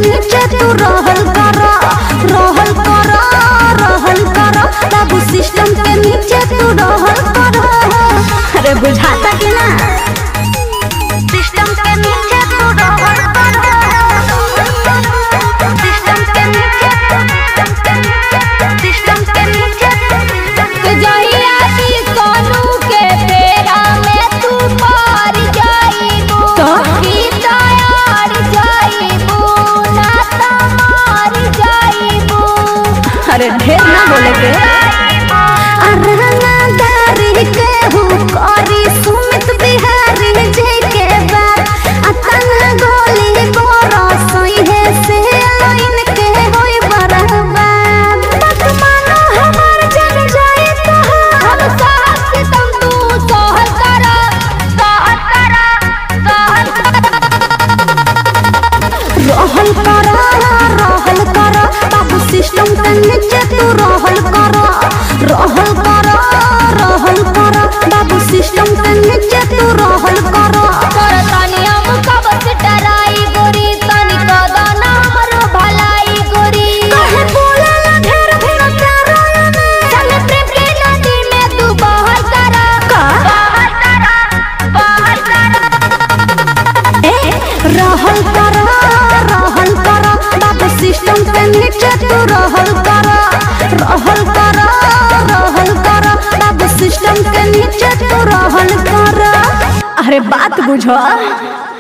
नीचे तू रहल कर रहल कर रहल कर बाबू सिस्टम के नीचे तू रहल कर अरे बुझाता कि ना सिस्टम के नीचे तू रहल कर सिस्टम के नीचे सिस्टम के नीचे तो जहिया की सोनू के फेरा में तू पार जाइबू तो? की तैयार जाइबू ना तो मार जाइबू अरे ढेर ना बोले के अरहनादारी के हूँ करी सुमित बिहारी जी के बात अतन गोली बोरा सोई है से लाइन के होई बर्बाद मत मानो हमार जग जाए तो हम साथ से तुम तू सोहर करा सोहर करा सोहर रहल कर रहल कर बाबू सिस्टम के नीचे तू रहल कर रहल कर रहल कर बाबू सिस्टम के नीचे तू रहल कर कर तनी हम कब से डराई गोरी तनी कदना हमरो भलाई गोरी काहे बोलेला ढेर ढेर प्यारा ने चल प्रेम के नदी में तू बहर करा का? बहर करा बहर करा ए रहल कर रहल कर बाबू सिस्टम के नीचे तू रहल कर रहल कर रहल कर बाबू सिस्टम के नीचे तू रहल कर अरे बात बुझो